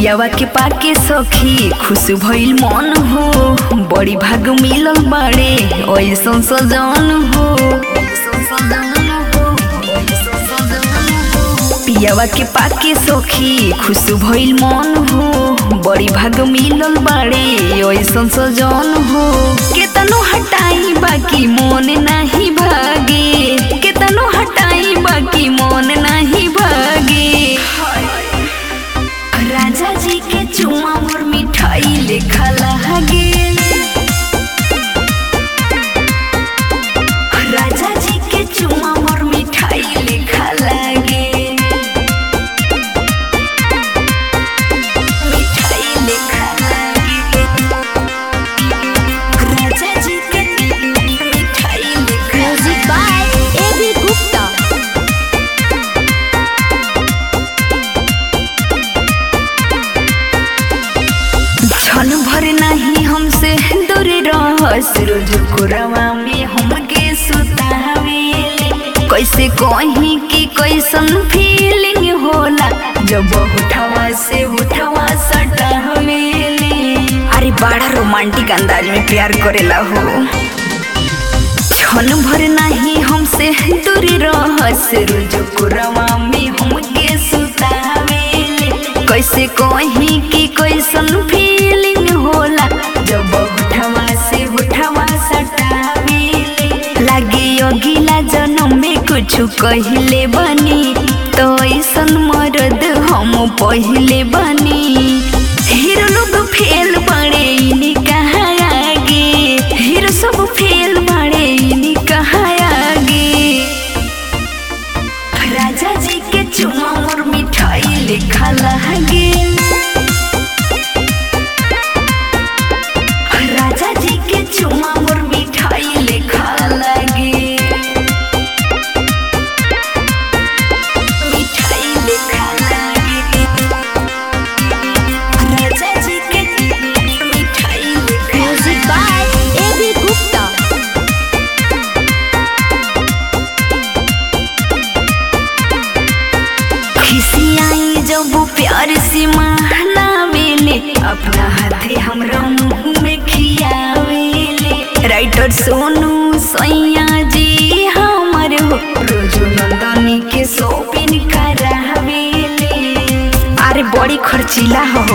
पियावा के पाके सखी खुश भइल मन हो बड़ी भाग मिलल बाड़े ऐसन सजन हो पियावा के पाके सखी खुश भइल मन हो बड़ी भाग मिलल बाड़े ऐसन सजन हो केतनो हटाई बाकी मन नाही भागे केतनो हटाई बाकी मन नाही भागे राजा जी के चुमा मोर मिठाई लेखा लागे राजा जी के चुमा मोर मिठाई लेखा लागे मिठाई लेखा लागे राजा जी के मिठाई लेखा music by A B Gupta क्षण भर नहीं हमसे दूर रहस रोज कोरवा में हमके सुतावेले कैसे कहीं कि कैसन फीलिंग होला जब उठवा से उठवा सटावेले अरे बड़ा रोमांटिक अंदाज में प्यार करेला हो क्षण भर नहीं हमसे दूर रहस रोज कोरवा में हमके सुतावेले कैसे कहीं कि कैसन फीलिंग होला जब उठवा से उठवा सटावेले लागे अगिला जन्म में कुछ कहिले बनी तो ऐसन मरद हम पहिले बनी हीरो लोग फेल बड़े इनी कहाँ आगे हीरो सब फेल बड़े इनी कहाँ आगे राजा जी के चुमा और मिठाई लेखा लागे राजा जी के चुमा और मिठाई लेखा लागे मिठाई लेखा लागे राजा जी के मिठाई लेखा music by A B Gupta खिसियाई जब प्यार से महलावेले अपना हाथे हमरा मुंह में खियावेले राइटर सोनू सैया जी हमर हो रोजो नंदनी के शॉपिंग करावेले अरे बड़ी खर्चीला हो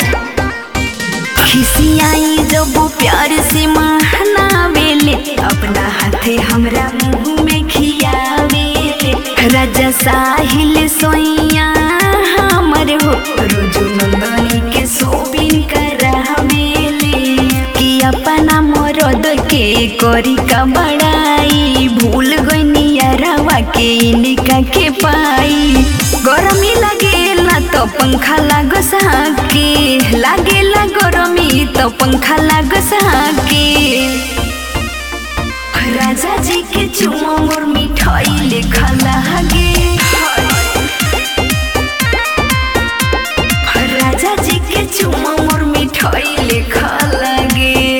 खिसियाई जब प्यार से महलावेले अपना हाथे हमरा मुंह में खियावेले राजा साहिल सोइया हमर हो रोजो नंदनी के शॉपिंग करावेले कि अपना मरद के करी का बड़ाई भूल गई यारवा के इनका के पाई गरमी लागेला तो पंखा लागो साके लागेला गरमी तो पंखा लागो साके राजा जी के चुमा मोर मिठाई लेखा लागे राजा जी के चुमा मोर मिठाई लेखा लागे